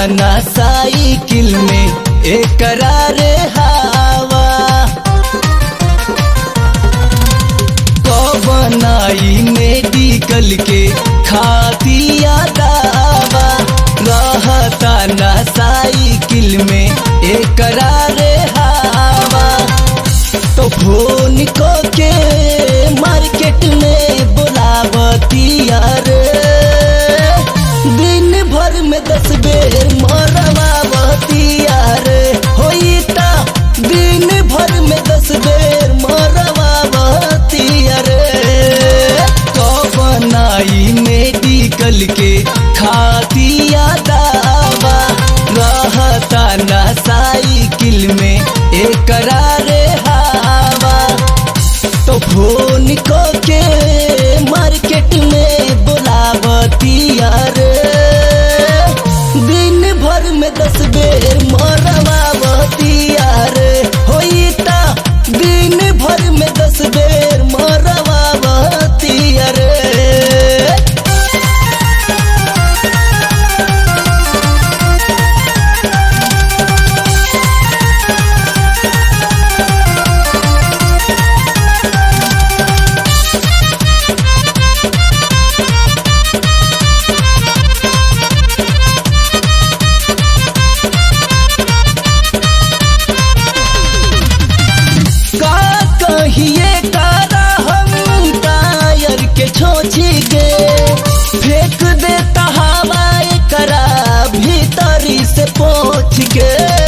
ना साइकिल में एकरा रे हवा कबनाई मेडिकल के खातिया दावा रहता ना साइकिल में एकरा रे हवा तो फोन को के मार्केट में बुलावतिया रे दिन भर में दस बेर मरवावतिया रे होई ता दिन भर में दस बेर मरवावतिया रे कबनाई मेडिकल के खातिया दावा रहता ना साइकिल में एकरा रे हवा तो फोन को के मार्केट में बुलावतिया रे दिन भर में दस बेर मरवावतिया रे होई ता दिन भर में दस बेर मरवावतिया रे का कहिए तारा हम टायर के छोची के फेंक देता हवा करा भीतरी से पोछ के